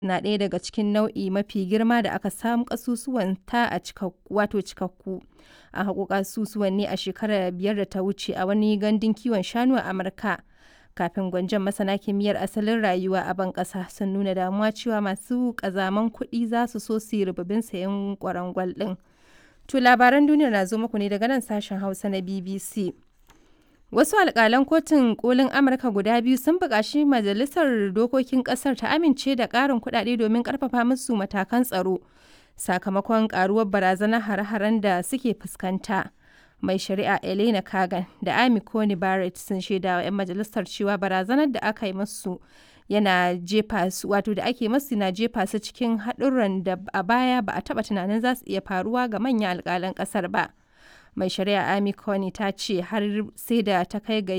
na ɗaya daga cikin nau'i mafi girma da aka samu ƙasusuwanta a cikakku an haƙo ƙasusuwan ne a shekarar biyar da ta wuce a wani gandun kiwon shanu a Amurka. Kafin gwanjon masana kimiyyar asalin rayuwa a ban ƙasa sun nuna damuwa cewa masu ƙazaman kuɗi za su so su yi rububin sayen ƙwarangwal ɗin. To labaran duniyar na zo muku ne daga nan sashen Hausa na BBC. Wasu alƙalan kotun kolin Amurka guda biyu sun buƙaci majalisar dokokin ƙasar ta amince da ƙarin kuɗaɗe domin ƙarfafa musu matakan tsaro sakamakon ƙaruwar barazanar hare-haren da suke fuskanta. Mai shari'a Elena Kagan da Amy Coney Barrett sun shaida wa 'yan majalisar cewa barazanar da aka yi musu yana jefa su wato da ake masu na jefa su cikin haɗurran da a baya ba a taɓa tunanin za su iya faruwa ga manyan alƙalan ƙasar ba. Mai shari'a Amy Coney ta ce har sai da ta kai ga